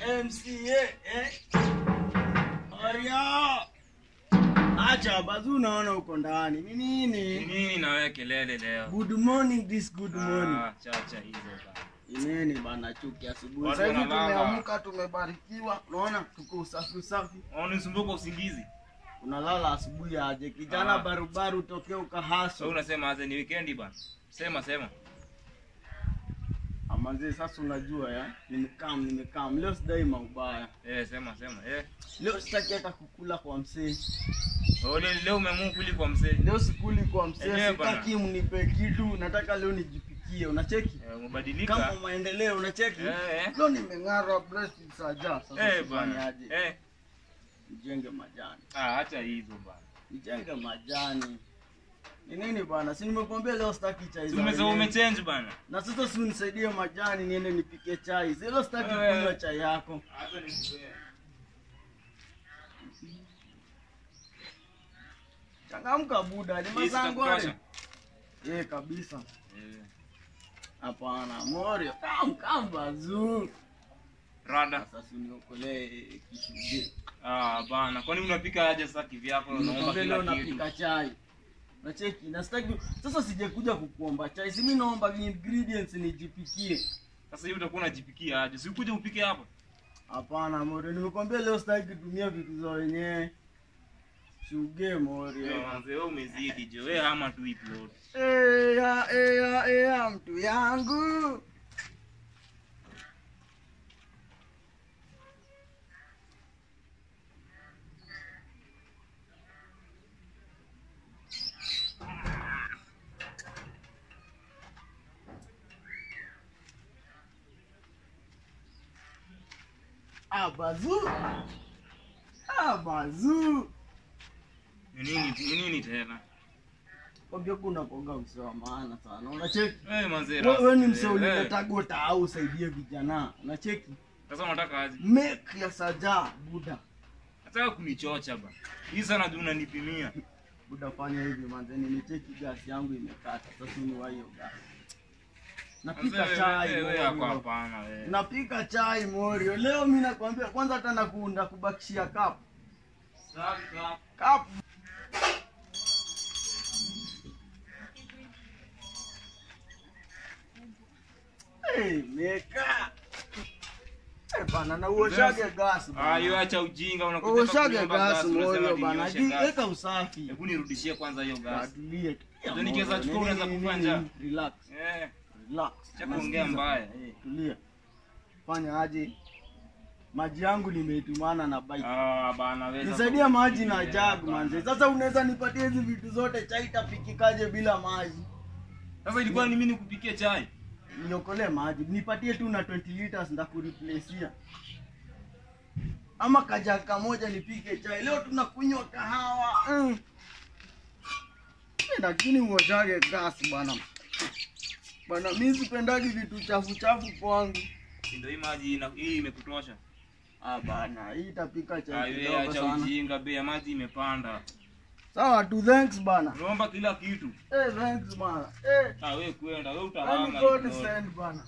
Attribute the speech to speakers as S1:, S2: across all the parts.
S1: MCA eh? Aria. Acha bazu unaona uko ndani. Ni
S2: Ni
S1: nini?
S2: nini na wewe kelele leo?
S1: Good morning this good morning.
S2: Ah, chacha hizo bana.
S1: Ineni bana chuki asubuhi.
S2: Watu
S1: Sasa hivi
S2: wanalala.
S1: tumeamka tumebarikiwa. Unaona tuko usafi usafi.
S2: Unanisumbuka usingizi.
S1: Unalala asubuhi aje? Kijana
S2: Ah.
S1: barubaru tokea
S2: Wewe
S1: ukahaso.
S2: unasema aze ni weekend bana. Sema sema.
S1: Amanzi sasa unajua ya. Nimekam nimekam. Leo sidai maubaya.
S2: Eh, sema sema. Eh.
S1: Leo sitaki hata kukula kwa msee.
S2: Oh, leo leo umeamua kuli kwa mzee.
S1: Leo sikuli kwa msee,
S2: Enyewe bana.
S1: sitaki mnipe kitu, nataka leo nijipikie. Unacheki
S2: Eh, umebadilika.
S1: kama maendeleo, unacheki
S2: Eh, eh.
S1: leo nimeng'ara breast saja. Sasa
S2: Eh, bana.
S1: tufanyaje?
S2: Eh.
S1: Nijenge majani,
S2: Ah, acha hizo bana.
S1: nijenge majani. Ni nini bana? Si nimekuambia leo sitaki chai za
S2: Tumesema
S1: wenyewe.
S2: umechange bana.
S1: na sasa si unisaidie majani niende nipike chai. Si leo sitaki
S2: Eh.
S1: kunywa chai yako.
S2: Acha nikupee.
S1: Changamka buda, ni
S2: Hii
S1: mazangu
S2: sitakutosha.
S1: Eh, kabisa.
S2: Eh.
S1: Hapana, Morio. Kam kam bazuu.
S2: Rada.
S1: Sasa si uniokolee kishughuli.
S2: Ah, bana. Kwani unapika aje sasa kivyako na unaomba
S1: Nikwambia leo
S2: kila kitu?
S1: napika chai. Nacheki, na sitaki sasa sijakuja kukuomba chai. Si mimi naomba ingredients nijipikie.
S2: Sasa hivi utakuwa unajipikia aje? Si ukuje upike hapa.
S1: Hapana Morio, nimekwambia leo sitaki kutumia vitu za wenyewe. Shuge
S2: Wewe
S1: Morio.
S2: manze, wewe umezidi je. Wewe hama tu upload.
S1: Eya, eya, eya, mtu yangu. Abazu. Abazu.
S2: Ni nini ni nini tena?
S1: Kwambia kuna koga msee wa maana sana. Unacheki?
S2: Wewe manze.
S1: Wewe wewe ni
S2: rasta,
S1: msee
S2: eh, eh.
S1: ulinataga utaau usaidie vijana. Unacheki?
S2: Sasa unataka aje?
S1: Make ya saja buda.
S2: Nataka kunichocha ba. Hii sana ndio unanipimia.
S1: Buda fanya hivi manze, nimecheki gasi yangu imekata. Sasa ni wa hiyo gasi.
S2: Manze,
S1: Napika
S2: wewe-
S1: chai.
S2: wewe yako
S1: Morio.
S2: hapana wewe.
S1: Napika chai Morio. Leo mimi nakwambia kwanza hata nakunda kubakishia cup.
S2: Sasa
S1: Cup. Hey, meka. Eh bana na uoshage gas bana.
S2: Ah, hiyo acha ujinga unakuja hapa
S1: Uoshage
S2: kuniomba
S1: gas
S2: gas, unasema
S1: Morio
S2: ati
S1: bana.
S2: nioshe
S1: Ji-
S2: gas.
S1: Weka usafi.
S2: Hebu nirudishie kwanza hiyo gas.
S1: Atulie.
S2: Ndio nikiweza chukua unaweza
S1: Nini,
S2: kufa
S1: nini,
S2: njaa.
S1: nini, Relax.
S2: Eh.
S1: Relax.
S2: Acha kuongea
S1: Nasikiza.
S2: mbaya.
S1: Eh, tulia. Fanya aje? Maji yangu nimeitumana na bike.
S2: Ah, bana wewe. sasa
S1: Nisaidia maji na
S2: usikie,
S1: jug
S2: bana.
S1: manze. Sasa unaweza nipatie hizi vitu zote chai itapikikaje bila maji?
S2: Sasa ilikuwa ni mimi nikupikie chai.
S1: Niokolee maji. Nipatie tu na 20 liters ndakureplaceia. Ama kajag kamoja nipike chai. Leo tunakunywa kahawa. Mm. Eh, Lakini uoshage gas bana. Bana mimi sipendagi vitu chafu chafu kwangu.
S2: Ndio hii maji ina- hii imekutosha.
S1: Ah bana, hii itapika
S2: Ah,
S1: chai
S2: wewe
S1: kidogo
S2: acha
S1: sana.
S2: ujinga, bei ya maji imepanda.
S1: Sawa tu, thanks bana.
S2: Unaomba kila kitu.
S1: Eh, thanks bana. Eh,
S2: Ah, wewe kwenda, wewe
S1: any
S2: utahama.
S1: God
S2: kidogo.
S1: send bana.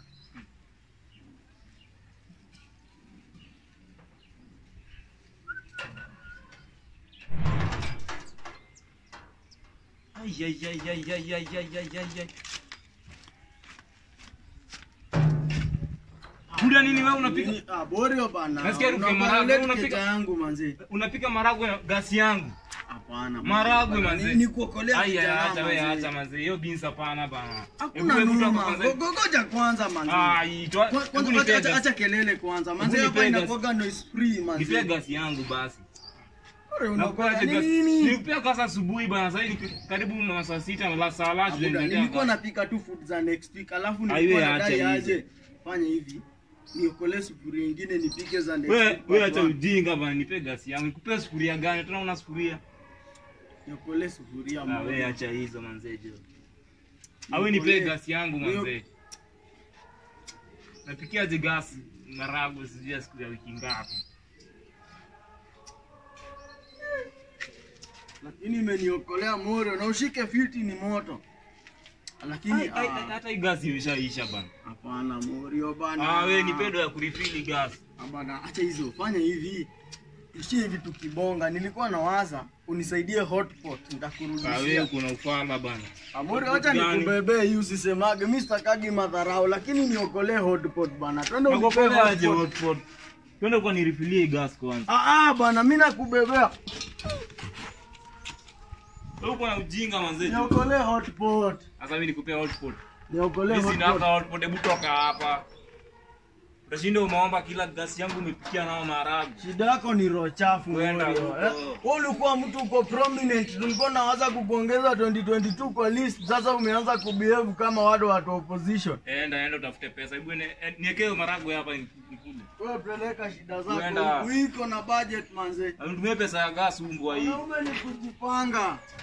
S2: Ai, ai, ai, ai, ai, ai, ai, ai, ai, ai. Buda nini wewe unapika?
S1: Nini? Ah, Borio bana.
S2: Nasikia harufu ya
S1: Unakuwa
S2: maharagwe,
S1: late
S2: unapika-
S1: keja yangu manzi.
S2: Unapika maragwe na gasi yangu.
S1: Hapana.
S2: Maragwe,
S1: bana.
S2: manzi.
S1: Ni- Ni kuokolea
S2: Ai, ai,
S1: kijana,
S2: acha wewe,
S1: manzi.
S2: acha manzi. Hiyo beans hapana bana.
S1: Hakuna
S2: Hebu hebu
S1: noma.
S2: toka kwanza.
S1: Go- go- Goja kwanza manzi.
S2: Ai, toa.
S1: Kwa-
S2: Hebu
S1: Kwanza
S2: nipe
S1: acha- acha-
S2: gas.
S1: acha kelele kwanza. Manzi
S2: Hebu
S1: hapa
S2: nipe gas.
S1: inakuwaga noise free manzi.
S2: Nipe gasi yangu basi.
S1: Borio,
S2: Nakupa
S1: unakuwa
S2: aje gasi.
S1: nini?
S2: Nilipea kasa asubuhi bana, sasa hivi ni karibu na saa sita la saa la
S1: Abuda, nilikuwa napika tu food za next week alafu
S2: Aiwe,
S1: nilikuwa
S2: acha
S1: nadai
S2: hizo.
S1: aje fanya hivi niokolee sufuria ingine nipike za next
S2: Wewe
S1: week
S2: wewe
S1: watu
S2: acha
S1: wa-
S2: ujinga bana, nipe gasi yangu. Nikupe sufuria gani? Tuna una sufuria.
S1: niokolee sufuria
S2: Ah,
S1: moja.
S2: wewe acha hizo manzejo. Awe nipe
S1: Niokolee-
S2: gasi yangu
S1: Hiyo-
S2: manze. Napikiaje gasi maragwe sijui ya siku ya wiki ngapi.
S1: lakini imeniokolea moyo na ushike fiti ni moto lakini
S2: Ai, ai, ai,
S1: ah,
S2: hata hii gas imeshaisha bana.
S1: hapana morio bana
S2: Ah, wewe ni pedo ya kurifili gas.
S1: Ah, bana acha hizo fanya hivi ishie hivi tukibonga nilikuwa nawaza unisaidie hotpot
S2: Ah, wewe
S1: nitakurudishia
S2: kuna ufala bana.
S1: amori acha
S2: Gani?
S1: nikubebee hii usisemage mi sitakagi madharau lakini niokolee hotpot bana twende unipee
S2: Nakupoleaje
S1: hotpot
S2: hotpot? Twende kwa nirifilie gas kwanza.
S1: ah ah bana mi nakubebea
S2: Wewe uko na ujinga manze.
S1: niokolee hotpot
S2: Sasa mimi nikupea hotpot.
S1: niokolee
S2: Mimi sina
S1: hotpot
S2: hotpot, hebu toka hapa. Utashinda umeomba kila gas yangu umepikia nao maharagwe.
S1: shida yako ni roho chafu
S2: Kwenda
S1: Morio,
S2: huko.
S1: eh? Wewe ulikuwa mtu uko prominent tulikuwa nawaza kukuongeza 2022 kwa list sasa umeanza kubehave kama watu wa opposition
S2: Enda enda utafute pesa. Hebu ne- eh, niekee maharagwe hapa nikule.
S1: wewe peleka shida
S2: Kwenda.
S1: zako uiko na budget manze
S2: Anitumie pesa ya gas umbwa hii.
S1: Wanaume ni kujipanga